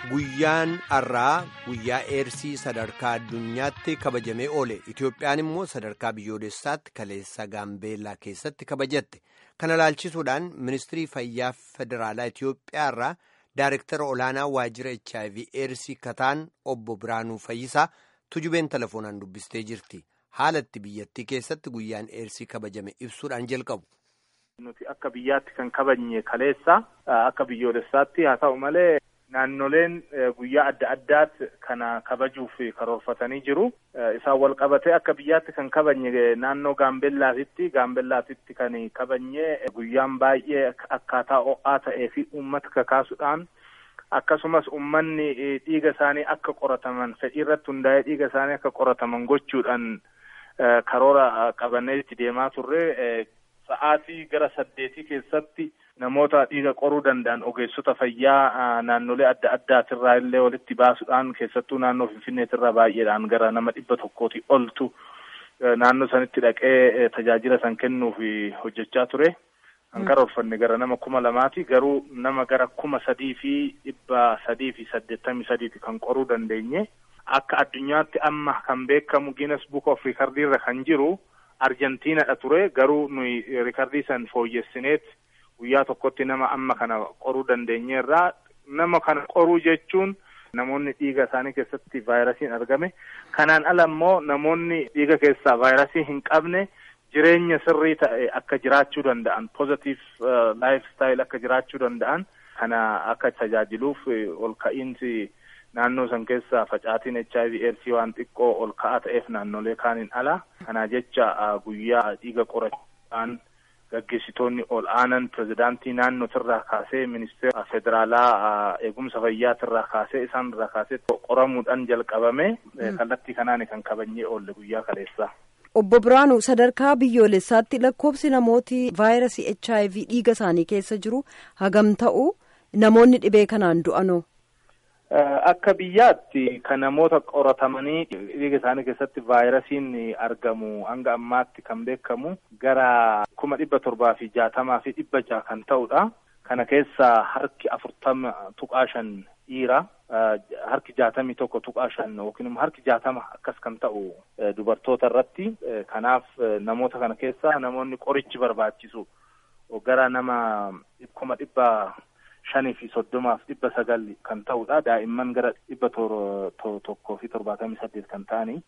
Guyyaan har'aa guyyaa eersii sadarkaa addunyaatti kabajamee oole Itoophiyaan immoo sadarkaa biyyoolessaatti kaleessa gaambeellaa keessatti kabajatte kana ilaalchisuudhaan ministirii fayyaa federaalaa Itoophiyaa irraa daayirektara olaanaa waajjira HIV eersii kataan obbo Biraanuu Fayyisaa tujubeen telefoonaan dubbistee jirti haalatti biyyattii keessatti guyyaan eersii kabajame ibsuudhaan jalqabu. Nuti akka biyyaatti kan kabajne kaleessa akka biyyoolessaatti haa ta'u malee. Naannoleen guyyaa adda addaatti kana kabajuuf karoorfatanii jiru. Isaan wal qabatee akka biyyaatti kan kabajne naannoo Gaambellaatitti. Gaambellaatitti kan kabajne guyyaan baay'ee akkaataa ho'aa ta'ee fi uummata kakaasuudhaan akkasumas uummanni dhiiga isaanii akka qorataman fedhii irratti hundaa'ee dhiiga isaanii akka qorataman gochuudhaan karoora qabannee itti deemaa turre. Sa'aatii gara saddeetii keessatti namoota dhiiga qoruu danda'an ogeessota fayyaa naannolee adda addaatirraa illee walitti baasuudhaan keessattuu naannoo Finfinneetirraa baay'eedhaan gara nama dhibba tokkooti oltu naannoo sanitti dhaqee tajaajila san kennuuf hojjechaa ture. Kan karoorfanne gara nama kuma lamaati garuu nama gara kuma sadii fi dhibba sadii fi saddeettamii sadiiti kan qoruu dandeenye. Akka addunyaatti amma kan beekamu Guinness Book of Record irra kan jiru. Arjentiinadha ture garuu nuyi rikardii san fooyyessineet guyyaa tokkotti nama amma kana qoruu dandeenyeerraa nama kana qoruu jechuun namoonni dhiiga isaanii keessatti vaayirasiin argame kanaan ala immoo namoonni dhiiga keessaa vaayirasii hin qabne jireenya sirrii ta'e akka jiraachuu danda'an pozitiv laayif staayil akka jiraachuu danda'an kana akka tajaajiluuf ol ka'iinsi. Naannoo san keessa facaatiin HIV AIDS waan xiqqoo ol ka'aa ta'eef naannolee kaaniin ala. Kana jecha guyyaa dhiiga qorachuudhaan gaggeessitoonni ol aanan pirezidaantii naannootirraa kaasee ministeera federaalaa eegumsa fayyaatirraa kaasee isaan irraa kaasee qoramuudhaan jalqabame kallattii kanaan kan kabajnee oolle guyyaa kaleessaa. Obbo Biraanuu sadarkaa biyyoolessaatti lakkoofsi namooti vaayirasii HIV dhiiga isaanii keessa jiru hagam ta'u namoonni dhibee kanaan du'anoo. Akka biyyaatti kan namoota qoratamanii dhiiga isaanii keessatti vaayirasiin argamu hanga ammaatti kan beekamu gara kuma dhibba torbaa fi jaatamaa fi dhibba jaha kan ta'udha. Kana keessaa harki afurtama tuqaa shan dhiira. Harki jaatamii tokko tuqaa shan yookiin immoo harki jaatama akkas kan ta'u dubartoota irratti. Kanaaf namoota kana keessaa namoonni qorichi barbaachisu gara nama kuma dhibba shanii fi soddomaaf dhibba sagal kan ta'udha. Daa'imman gara dhibba tokkoo fi torbaatamii saddeet kan ta'anii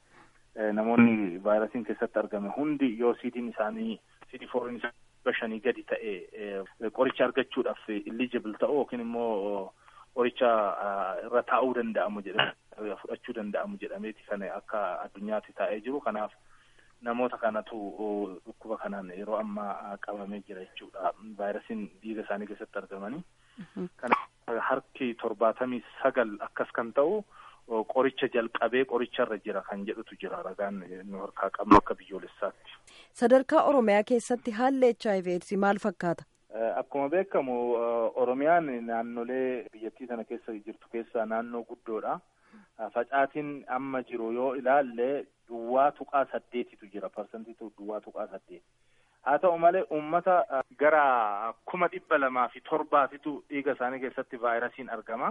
namoonni vaayirasiin keessatti argame hundi yoo siidiin isaanii siidii fooriin isaa dhibba shanii gadi ta'e qoricha argachuudhaaf illijibil ta'u yookiin immoo qoricha irra taa'uu danda'amu jedhame fudhachuu danda'amu jedhameeti kan akka addunyaatti taa'ee jiru. Kanaaf namoota kanatu dhukkuba kanaan yeroo ammaa qabamee jira jechuudha. Vaayirasiin dhiiga isaanii keessatti argamanii. Kana harki torbaatamii sagal akkas kan ta'u qoricha jalqabee qoricharra jira kan jedhutu jira ragaan nu harkaa qabnu akka biyyoolessaatti. Sadarkaa Oromiyaa keessatti haalli HIV AIDS maal fakkaata? Akkuma beekamu Oromiyaan naannolee biyyattii sana keessa jirtu keessaa naannoo guddoodha. Facaatiin amma jiru yoo ilaalle duwwaa tuqaa saddeetitu jira parsantiitu duwwaa tuqaa saddeeti. Haa ta'u malee uummata gara kuma dhibba lamaa fi torbaafitu dhiiga isaanii keessatti vaayirasiin argama.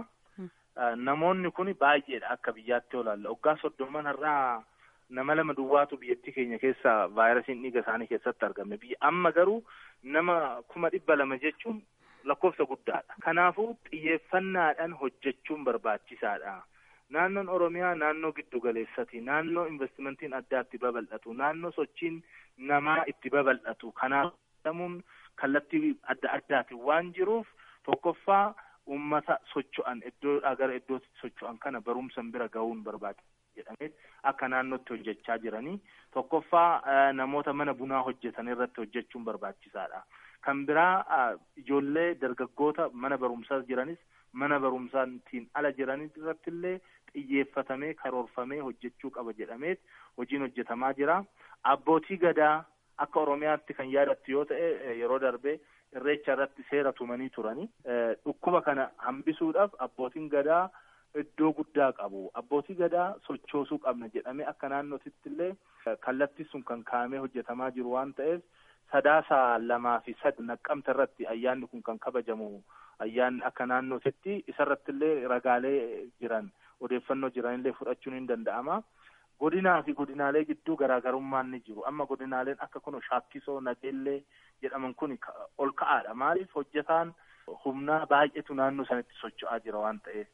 Namoonni kun baay'eedha akka biyyaatti yoo ilaalle waggaa soddoman irraa nama lama duwwaatu biyyattii keenya keessa vaayirasiin dhiiga isaanii keessatti argame. Biyya amma garuu nama kuma dhibba lama jechuun lakkoofsa guddaadha. Kanaafuu xiyyeeffannaadhaan hojjechuun barbaachisaadha. Naannoon Oromiyaa naannoo giddu galeessati. Naannoo investimentiin addaa itti babal'atu. Naannoo sochiin namaa itti babal'atu. Kanaaf jedhamuun kallattii adda addaatiin waan jiruuf tokkoffaa uummata socho'an iddoodhaa gara iddootti socho'an kana barumsan bira gahuun barbaachisa jedhamee akka naannootti hojjechaa jiranii. Tokkoffaa namoota mana bunaa hojjetan irratti hojjechuun barbaachisaadha. Kan biraa ijoollee dargaggoota mana barumsaa jiranis mana barumsaatiin ala jiranii irratti illee xiyyeeffatamee karoorfamee hojjechuu qaba jedhameet hojiin hojjetamaa jira. Abbootii gadaa akka Oromiyaatti kan yaadattu yoo ta'e yeroo darbee irreecha irratti seera tumanii turani. Dhukkuba kana hambisuudhaaf abbootiin gadaa iddoo guddaa qabu. Abbootii gadaa sochoosuu qabna jedhamee akka naannootitti illee kallattii sun kan kaa'amee hojjetamaa jiru waan ta'eef sadaasa lamaa fi sadi naqqamta irratti ayyaanni kun kan kabajamu ayyaanni akka naannootitti isarratti illee ragaalee jiran odeeffannoo jiranillee fudhachuun hin danda'ama. Godinaa fi godinaalee gidduu garaagarummaan ni jiru. Amma godinaaleen akka kun shaakkisoo nageellee jedhaman kun ol ka'aadha. Maaliif hojjetaan humnaa baay'eetu naannoo sanatti socho'aa jira waan ta'eef.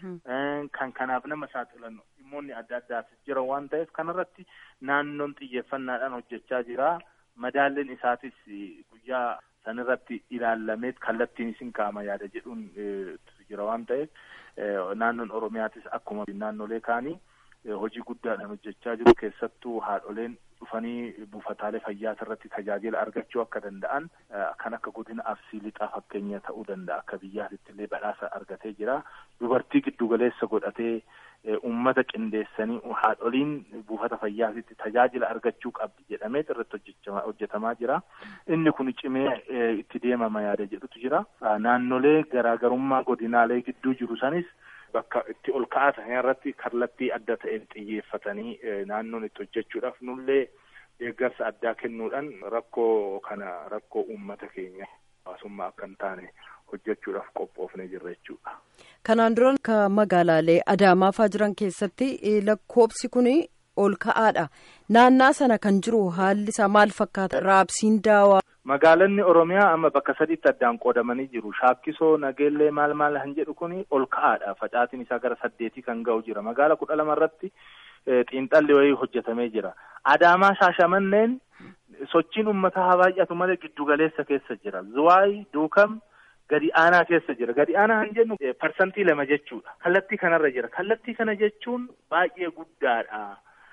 Kan kanaaf nama saaxilan dhimmoonni adda addaas jira waan ta'eef kanarratti naannoon xiyyeeffannaadhaan hojjechaa jira. Madaalleen isaatis guyyaa sanirratti ilaalameet kallattiin isin kaa'ama yaada jedhuun jira waan ta'eef naannoon Oromiyaatis akkuma naannolee kaanii hojii guddaadhaan hojjechaa jiru keessattuu haadholeen dhufanii buufataalee fayyaa irratti tajaajila argachuu akka danda'an kan akka godina arsii lixaa fakkeenya ta'uu danda'a akka biyyaatitti illee badhaasa argatee jira dubartii giddugaleessa godhatee ummata qindeessanii haadholiin buufata fayyaatitti tajaajila argachuu qabdi jedhamee irratti hojjetamaa jira inni kun cimee itti deemama yaada jedhutu jira naannolee garaagarummaa godinaalee gidduu jiru sanis bakka itti ol ka'aa ta'an irratti kallattii adda ta'een xiyyeeffatanii naannoon itti hojjechuudhaaf nullee deeggarsa addaa kennuudhaan rakkoo kana rakkoo uummata keenya hawaasummaa akka hin taane hojjechuudhaaf qophoofnee jirra jechuudha. Kanaan dura ka magaalaalee Adaamaa fa'aa jiran keessatti lakkoobsi kun ol ka'aadha. Naannaa sana kan jiru haalli isaa maal fakkaata? Raabsiin daawaa. Magaalonni Oromiyaa amma bakka sadiitti addaan qoodamanii jiru. Shaakkisoo nageellee maal maal kan jedhu kun ol ka'aadha. Facaatiin isaa gara saddeetii kan ga'u jira. Magaala kudha lama irratti xiinxalli wayii hojjetamee jira. Adaamaa shaashamanneen sochiin uummataa haa baay'atu malee giddugaleessa keessa jira. Zuwaay duukam gadi aanaa keessa jira. Gadi aanaa kan jennu parsantii lama jechuudha. Kallattii kanarra jira. Kallattii kana jechuun baay'ee guddaadha.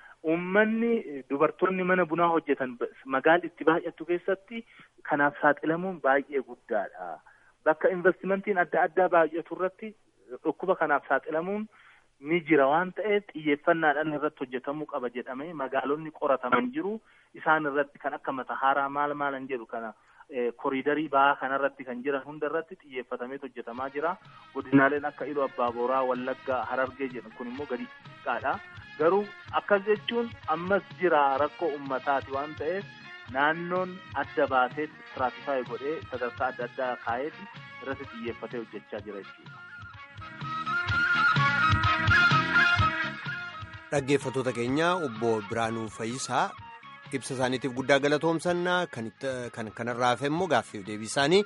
Uummanni dubartoonni mana bunaa hojjetan magaalli itti baay'attu keessatti kanaaf saaxilamuun baay'ee guddaadha. Bakka investimentiin adda addaa baay'atu irratti dhukkuba kanaaf saaxilamuun ni jira waan ta'eef xiyyeeffannaadhaan irratti hojjetamuu qaba jedhamee magaalonni qorataman jiru. Isaan irratti kan akka Matahaaraa maal maalan jedhu kana koriidarii ba'aa kanarratti kan jiran hunda irratti xiyyeeffatamee hojjetamaa jira. Godinaaleen akka Iluu Abbaa Booraa, Wallaggaa, Harargee jedhan kun immoo gadi xiqqaadha. Garuu akkas jechuun ammas jira rakkoo ummataati waan ta'eef naannoon adda baasee istiraatifaayi godhee sadarkaa adda addaa kaa'eeti irratti xiyyeeffatee hojjechaa jira jechuudha. Dhaggeeffattoota keenya obbo Biraanuu Fayyisaa ibsa isaaniitiif guddaa galatoomsannaa kan kanarraa hafe immoo gaaffiif deebii isaanii